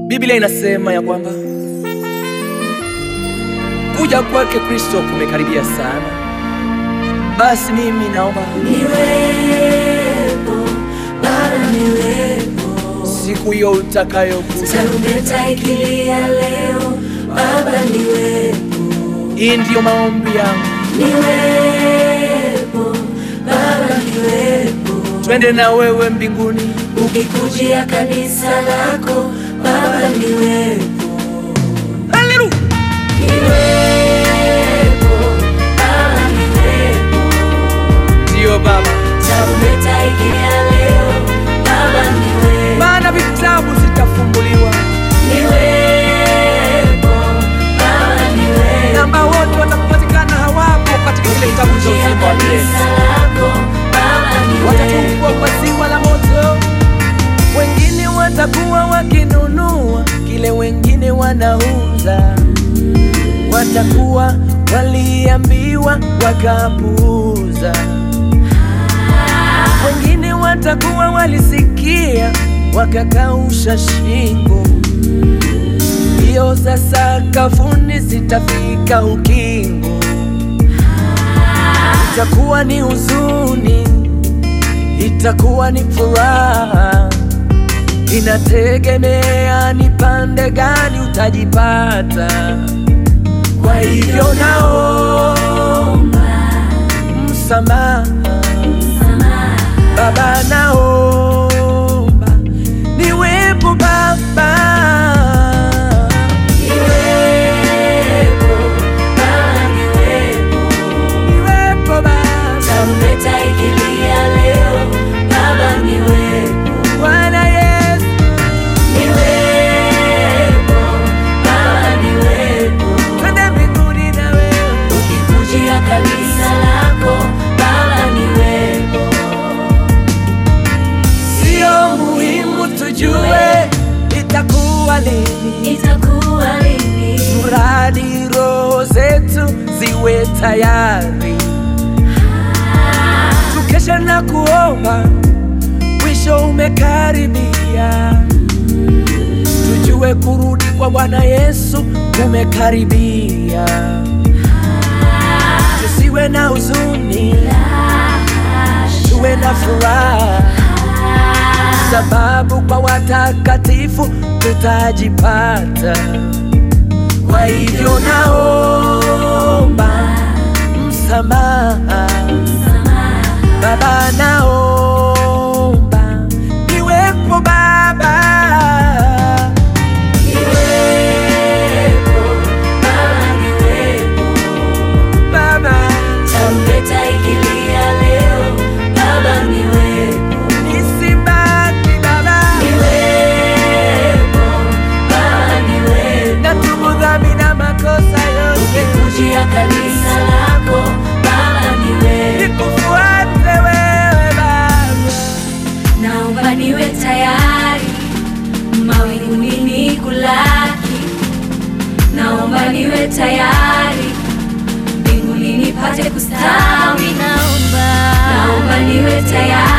Biblia inasema ya kwamba kuja kwake Kristo kumekaribia sana. Basi mimi naomba Niwepo Baba, niwepo siku hiyo utakayokuja, tarumbeta ikilia leo, Baba niwepo, hii ndiyo maombi yangu, niwepo Baba niwepo, twende na wewe mbinguni. ukikujia kanisa lako, Baba niwepo, Haleluya! niwepo Baba niwepo, Ndiyo Baba, tarumbeta ikilia leo, Baba niwepo, maana vitabu zitafunguliwa, niwepo Baba niwepo na ambao wote watapatikana hawapo katika kile kitabu cha Ukikujia uzima wa milele kanisa lako, Baba niwepo watatupwa kwa ziwa la moto. Wengine watakuwa wakinunua kile wengine wanauza, watakuwa waliambiwa wakapuuza. Wengine watakuwa walisikia wakakausha shingo. Hiyo sasa kafuni zitafika ukingo, itakuwa ni huzuni itakuwa ni furaha, inategemea ni pande gani utajipata. Kwa hivyo naomba msamaha, Baba, naomba niwepo Baba, Niwepo, Baba niwepo, niwepo Baba, tarumbeta ikilia leo, Baba niwepo, Bwana Yesu, niwepo, Baba niwepo, twende mbinguni na wewe ukikujia kanisa lako, Baba niwepo, Sio muhimu tujue itakuwa lini, itakuwa lini? mradi roho zetu ziwe tayari, tukesha na kuomba, mwisho umekaribia. Tujue kurudi kwa Bwana Yesu kumekaribia, tusiwe na huzuni, tuwe na furaha sababu kwa watakatifu tutajipata. Kwa hivyo naomba msamaha, Baba, naomba niwepo Baba, Niwepo, Baba niwepo, Baba tarumbeta ikilia leo, Baba niwepo, nisibaki Baba, niwepo, Baba niwepo, natubu dhambi na makosa yote, ukikujia kanisa lako, Baba niwepo, nikufuate wewe Baba. naomba niwe tayari mawinguni nikulaki, naomba niwe tayari mbinguni nipate kustawi, naomba naomba niwe tayari